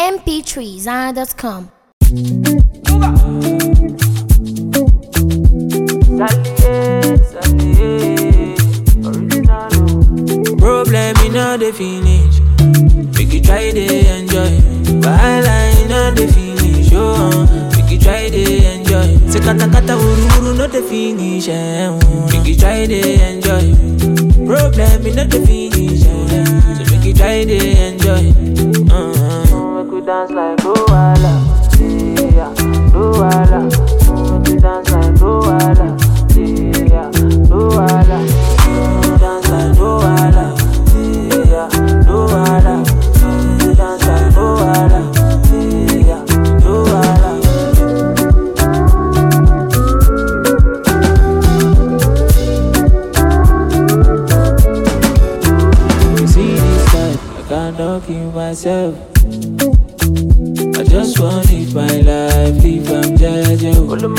mp3zara.com. Problem in all the finish. Make you try to enjoy. Wahala in all the finish. Oh, uh, make you try to enjoy. Say kata kata uru uru no the finish. Eh, uh, make you try to enjoy. Problem in all the finish. Eh, so make you try to enjoy. Uh, make we dance like Luala. Yeah, Luala. Make we dance like Luala. Yeah, Luala. Dance like Luala. Yeah, Luala. Dance like Luala. Yeah, Luala. You see this life, I cannot kill myself. I just want live my life, live I'm jeje.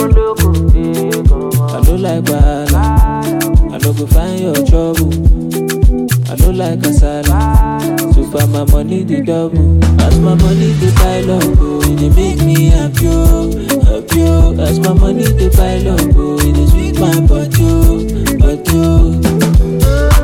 I don't like bala, I don't go find your trouble. I don't like kasala, so far my money the double. As my money the pile up, oh, it dey make me happy, oh, happy. oh. As my money the pile up, oh, it dey sweet my body, oh, body. oh.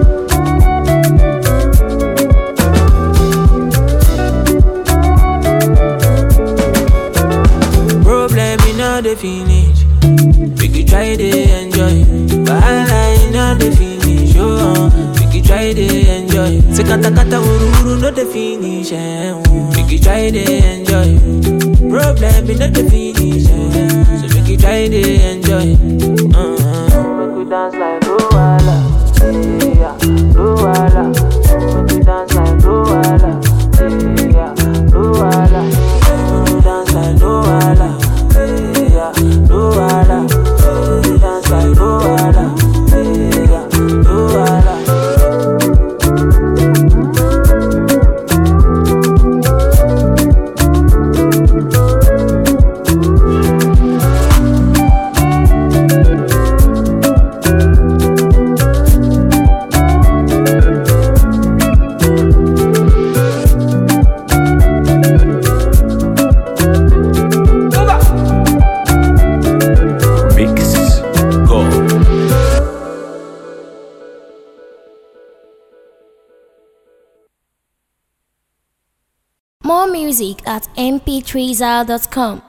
Problem in all the finish. Make you try to enjoy. Wahala in all the finish. Oh, uh, make you try to enjoy. Say kata kata uru uru no the finish. Eh, uh, make you try to enjoy. Problem in all the finish. Eh, so make you try to enjoy. Uh, make we dance like Luala. Yeah, Luala. Make we dance like Luala. Yeah, Luala. Make we dance like Luala. Yeah, Luala. Make we dance like Luala. Yeah, Luala. Mix Go. More music at mp3zara.com.